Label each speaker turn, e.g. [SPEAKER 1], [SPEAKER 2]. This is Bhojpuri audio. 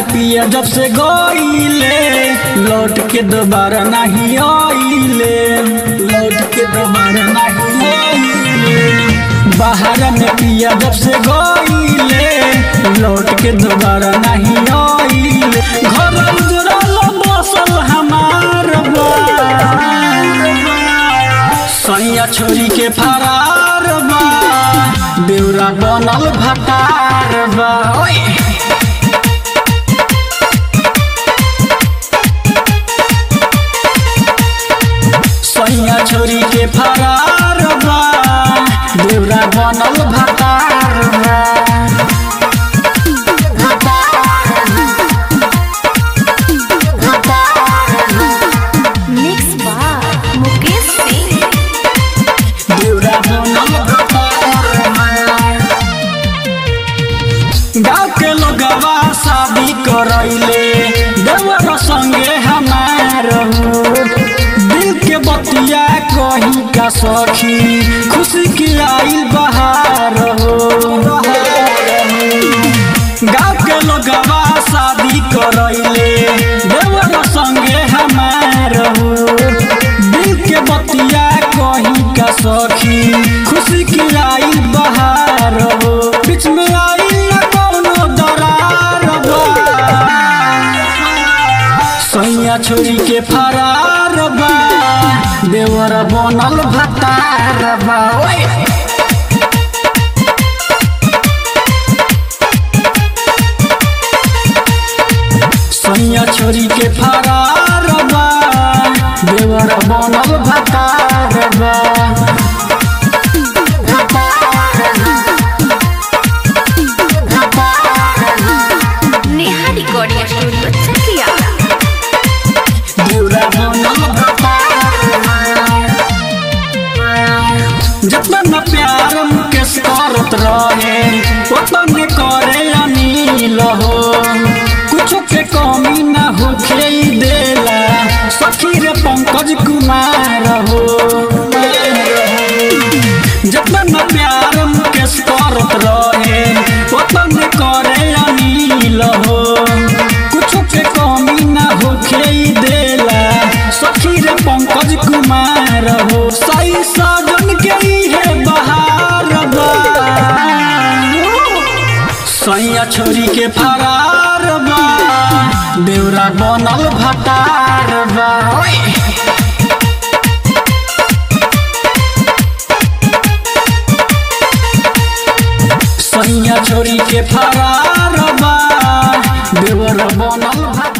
[SPEAKER 1] पिया जब से गईले लौट के दोबारा नहीं आइले लौट के दोबारा नहीं आइले बाहर में पिया जब से गईले लौट के दोबारा नहीं आइले घर उजड़ल बसल हमार बा सैया छोरी के फरार बा बेउरा बनल भटार बा ओए सैया छोरी के फरार बा बेउरा बनल भटार बा
[SPEAKER 2] मिक्स बार मुकेश सिंह
[SPEAKER 1] बेउरा बनल भटार बा गाँव के लोगवा शादी करैले देवर संगे हमार हो। दिल के बतिया कही का सखी खुशी की आइल बहार हो गाँव के लोगवा शादी करैले देवर संगे हमार हो दिल के बतिया कही का सखी खुशी की आइल बहार हो बीच में आइल न कौनो दरार बा सैया छोरी के फरार बा देवर बनल भतार बा ओए सैया छोरी के फरार बा देवर बनल भतार बा
[SPEAKER 2] नेहा रिकॉर्डिंग स्टूडियो चकिया
[SPEAKER 1] देवरा बनल भतार बा। जतन प्यार मुकेश करत रहे ओतन करे अनिल हो कुछो के कमी न होखे ई देला सखी रे पंकज कुमार हो जतन प्यार मुकेश करत रहे ओतन करे अनिल हो कुछो के कमी न होखे ई देला सखी रे पंकज कुमार हो सही साजन के इहे बहार बा सैया छोरी के फरार बा बेउरा बनल भटार बा ओए सैया छोरी के फरार बा देवर बनल भटार